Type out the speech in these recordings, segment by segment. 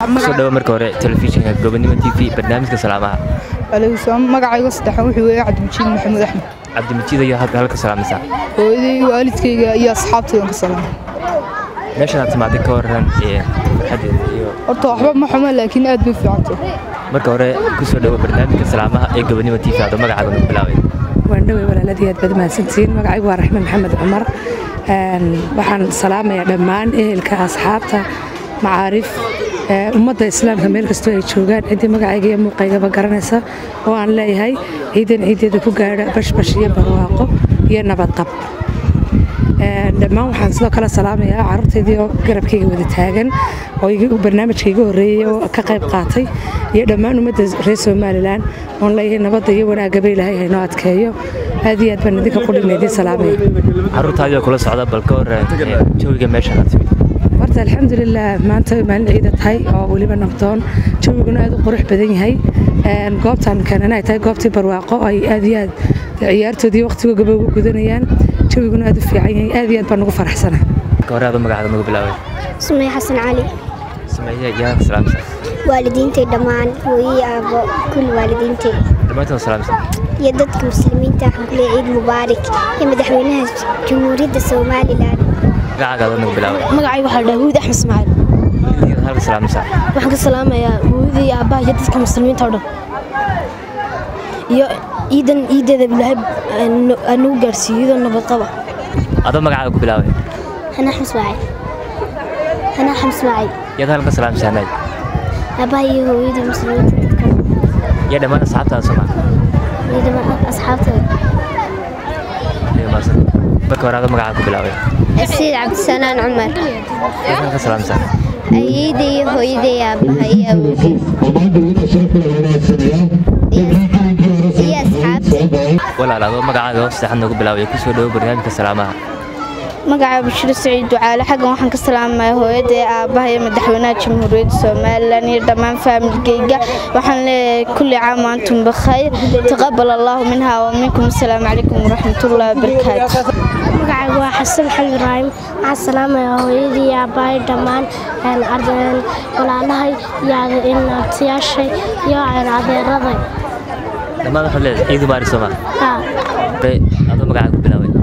kusoo dhawo marka hore telefishinka gobonimo t v barnaamijka salaamaha aleykum magacayga saddexan wuxuu weeye cabdimajiid maxamuud axmed cabdimajiid ayaa halka halka salaamaysaa hooyaday waalidkayga iyo asxaabtaydan ka salaamay meeshan aad timaaday ka waran ee farxadeeda iyo horta waxba ma xumo laakiin aad bay u fiicantay marka hore kusoo dhawo barnaamijka salaamaha ee gobonimo t v adoo magacaaga nagu bilaabay waandhawey walaaladii aad baad mahadsantihiin magacaygu waa raxmed maxamed cumar waxaan salaamayaa dhammaan ehelka asxaabta macaarif ummadda islaamka meel kastoo ay joogaan ciddii magacayga iyo muuqaygaba garanaysa oo aan leeyahay ciidan ciideeda ku gaadha bashbash iyo barwaaqo iyo nabadqab dhammaan waxaan sidoo kale salaamayaa carruurtaydii oo garabkayga wada taagan oo barnaamijka iga horreeyey oo ka qayb qaatay iyo dhammaan ummadda reer somalilan oon leeyahay nabadda iyo wanaagaba ilaahay haynoo adkeeyo aad iyo aad baan idinka qudhigna idiin salaamaya carruurtaadii kula socda bal ka waran jawiga meeshan aad timid horta alxamdulilah maanta maalin ciida tahay oo weliba nabdoon jawiguna aad u qurux badan yahay goobtaan keenan ay tahay goobtii barwaaqo ay aad iyo aad ciyaartoodii waqtigooga ugu gudanayaan jawiguna aad u fiican yahay aad iyo aad baan ugu faraxsana marka hore adoo magacaaga nagu bilaabay sumey xasan cali sameeye iyo halka salaamaysaa waalidiintay dhammaan hooyii aabo kulli waalidiintay dhammaantood salaamaysaa iyo dadka muslimiinta waxaan ku leeyahay ciid mubaarak iyo madaxweynaha jamhuuriyadda somalilan magacaaga adoo nagu bilaabay magacayga waxaa dhaha huud axmed ismaaciil iyo halka salaamaysaa waxaan ka salaamayaa hooyadii iyo aabbaha iyo dadka muslimiinta oo dhan iyo ciidan ciideeda ilaahay aanagu gaarsiiyo iyadoo nabad qaba adoo magacaaga ku bilaabay hanaa axmed ismaaciil hanaa axmed ismaaciil yaad halka salaamaysaa naaj aabbaha iyo hooyadii muslimiinta dadka iyo dhammaan asxaabtaada soo maha iyo dhammaan asxaabtooda marka hore adoo magacaaga ku bilaabay asiid cabdisanaan cumar yaad halka salaamaysaa ayeeyda iyo hooyada iyo aabbaha iyo awowgay iyo asxaabtay walaal adoo magacaaga oo saddexaad nagu bilaabay kusoo dhawo barnaamijka salaamaha magaca bashiro saciid ducaale xaggan waxaan ka salaamaya hooyada ee aabbaha iyo madaxweynaha jamhuuriyadda somalilan iyo dhammaan faamilkayga waxaan leeyahay kulli caam antum bikhayr taqabal allahu minha wa minkum asalaamu calaykum waraxmatullahi wabarakaatu magacaygu waa xasan xali ibraahim waxaan salaamayaa hooyadii iyo aabbahay dhammaan walaalahay iyo abtiyaashay iyo adeeraday dhammaan waxaad leedahay ciid mubaarak soo maha adoo magacaaga ku bilaabay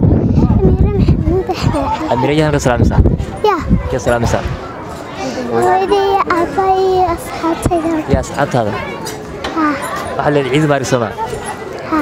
amiraya halka salaamaysaa ya kee salaamaysaa hooyadii iyo aabbahay iyo asxaabtayda iyo asxaabtaada waxaad leedahay ciid mubaarak soo maha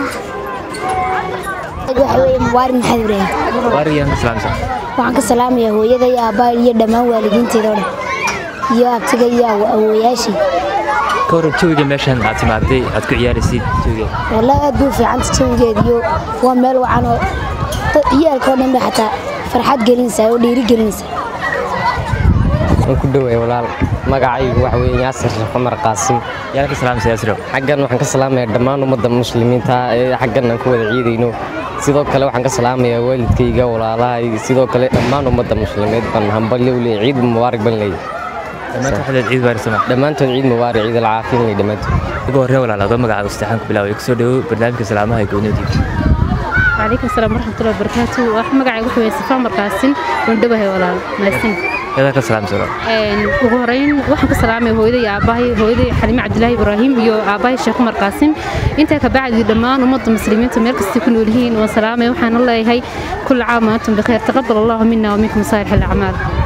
mubaarak maxamed ibraahim waariga halka salaamaysaa waxaan ka salaamayaa hooyada iyo aabbaha iyo dhammaan waalidiinteeda oo dhan iyo abtiga iyo awooyaashii ka waran jawiga meeshan aad timaaday aad ku ciyaaraysid jawiga wallahi aad buu fiicanta jawigeed iyo waa meel wacan oo ciyaalka oo dhan ba xataa farxad gelinaysaa oo dhiiri gelinaysaa waan ku dhoway walaal magacaygu waxa weeye yaasir sheekh cumar qaasim yaa halka salaamaysaa yaasiro xaggan waxaan ka salaamayaa dhammaan ummadda muslimiinta ee xaggan aan ku wada ciidayno sidoo kale waxaan ka salaamayaa waalidkayga walaalahay sidoo kale dhammaan ummadda muslimiid baan hambalyo u leeyahay ciid mubaarak baan leeyahay dhammaantood waxaad leedahay ciid mubaarak soo maha dhammaantood ciid mubaarak ciid alcaafiya leeyahay dhammaantood ugu horree walaal adoo magacaaga saddexaan ku bilaabay kusoo dhawo barnaamijka salaamaha ee gobonimo tv وعليكم السلام ورحمة الله وبركاته وأحمد مقعي وحوي صفا مرقاسين وندبه ولا ماسين yaad halka salaamaysaa walaal ugu horeyn waxaan ka salaamay hooyaday aabahay hooyaday xalime cabdilaahi ibraahim iyo aabahay sheekh umar qaasim intaa ka bacdi dhammaan ummadda muslimiinta meel kastay ku nool yihiin waan salaamay waxaan leeyahay kulla caam wa antum bikheer taqabal allahu mina wa minkum saalix alacmaal